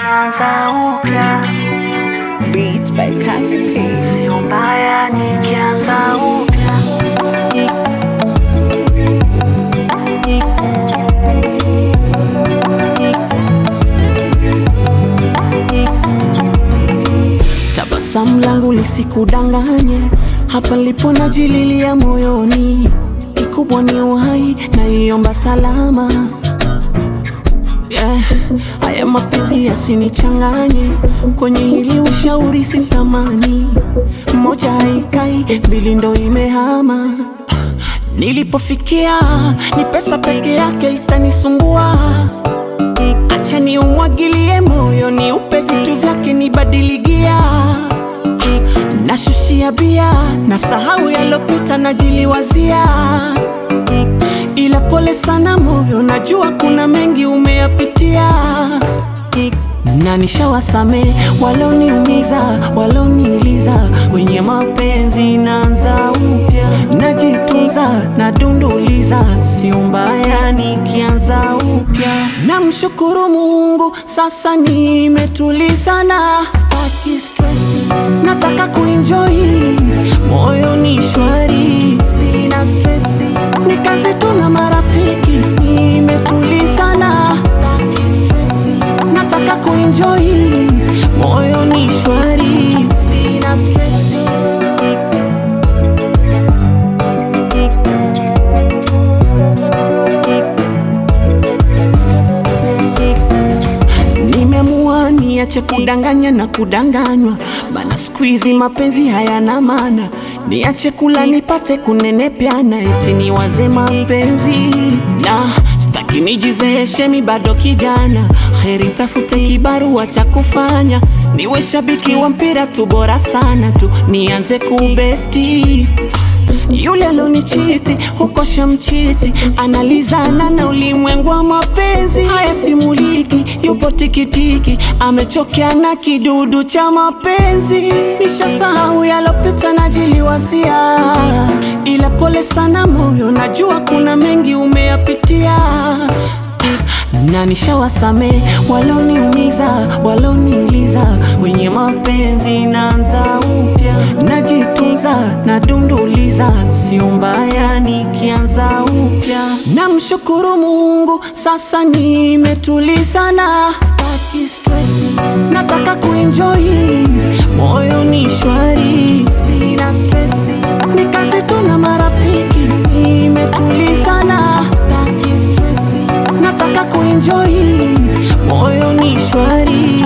nikianza upya, Beats by Katy P. sio mbaya nikianza upya. Tabasamu langu lisikudanganye, hapa lipo najililia moyoni, kikubwa ni uhai na iomba salama. Yeah, haya mapenzi yasinichanganye, kwenye hili ushauri sitamani, moja haikai, mbili ndo imehama. Nilipofikia ni pesa peke yake itanisumbua Acha ni umwagilie moyo, ni upe vitu vyake, nibadiligia nashushia bia na sahau yalopita, najiliwazia ila pole sana moyo, najua kuna mengi umeyapitia na nishawasame waloniumiza, waloniuliza kwenye mapenzi, naanza upya, najitunza, nadunduliza, sio mbaya nikianza upya. Namshukuru Mungu, sasa nimetulizana, staki stresi, nataka kuenjoy, moyo ni shwari, sina stresi, ni kazi tu na marafiki, nimetulizana, staki stresi, nataka kuenjoy, moyo ni shwari, sina stresi. Nimeamua niache kudanganya na kudanganywa, maana siku hizi mapenzi hayana maana. Niache kula nipate kunenepyana, eti niwaze mapenzi na staki nijizeeshe, mi bado kijana. Heri tafute kibarua cha kufanya, niwe shabiki wa mpira tu, bora sana tu nianze kubeti yule alonichiti huko shamchiti, analizana na ulimwengu wa mapenzi. Haya simuliki, yupo tikitiki, amechokea na kidudu cha mapenzi. Nishasahau yalopita, najiliwasia, ila pole sana moyo, najua kuna mengi umeyapitia na nishawasame waloniumiza, waloniuliza kwenye mapenzi, naanza upya, najitunza, nadunduliza, sio mbaya nikianza upya. Namshukuru Mungu, sasa nimetulizana, staki stresi, nataka kuenjoy, moyo ni shwari, sina stresi, ni kazi tu na marafiki, nimetulizana, staki stresi nataka kuenjoy, moyo ni shwari,